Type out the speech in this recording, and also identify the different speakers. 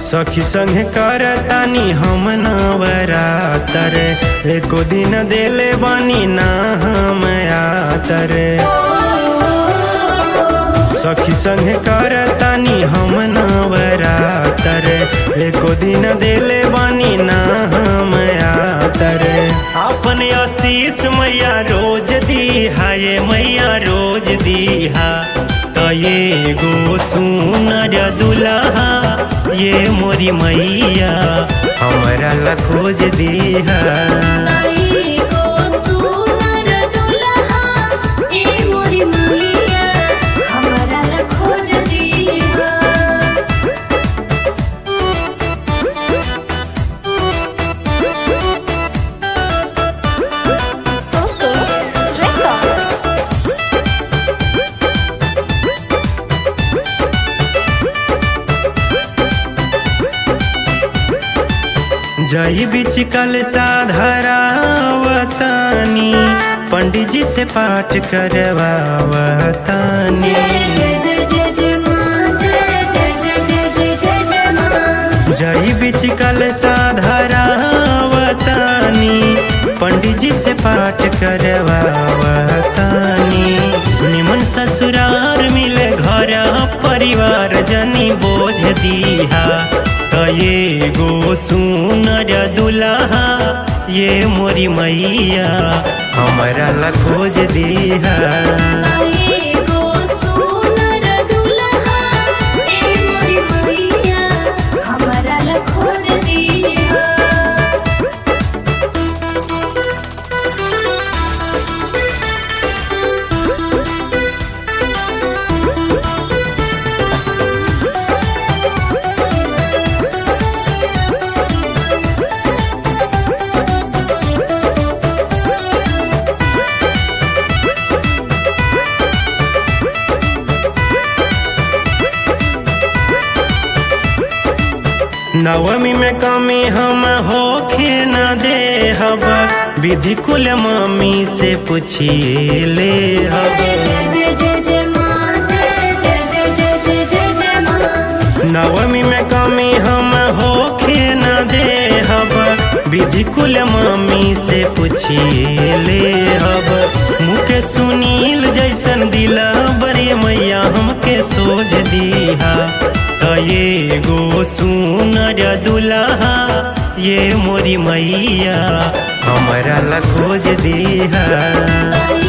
Speaker 1: सखी संगे करतानी हम नवरातर एको दिन देले बानी ना हम आतर सखी संगे करतानी हम नवरातर एको दिन देले बानी ना हम आतर अपन आशीष मैया रोज दीहा ये मैया रोज दीहा त ये गो सुनर दुल्हा ये मोरी मैया हमरा ला खोज दीहा
Speaker 2: आई को सुनर दुल्हा ए मोरी मैया हमरा ला खोज दीहा ओहो रेकॉर्ड्स
Speaker 1: जई बीच कल साधरावतानी पंडित जी से पाठ करवावतानी
Speaker 2: जय जय जय जय जय मां जय जय जय जय जय जय जय मां
Speaker 1: जई बीच कल साधरावतानी पंडित जी से पाठ करवावतानी निमन ससुरार मिले घर परिवार जनी बोझ दीहा त ये गो सुनर दुल्हा ये मोरी मैया हमरा ला खोज दीहा
Speaker 2: आई को सुनर दुल्हा ए मोरी मैया हमरा ला खोज दीहा
Speaker 1: नवमी में कमी हम होखे न दे हब विधि कुल मम्मी से पूछिए ले हब
Speaker 2: जय जय जय जय मां जय जय जय जय जय जय जय मां
Speaker 1: नवमी में कमी हम होखे न दे हब विधि कुल मम्मी से पूछिए ले हब मुके सुनील जैसन दिला बड़े मैया हमके सोझ दीहा त ये गो सुनर दुल्हा ये मोरी मैया हमरा ला खोज दीहा
Speaker 2: आई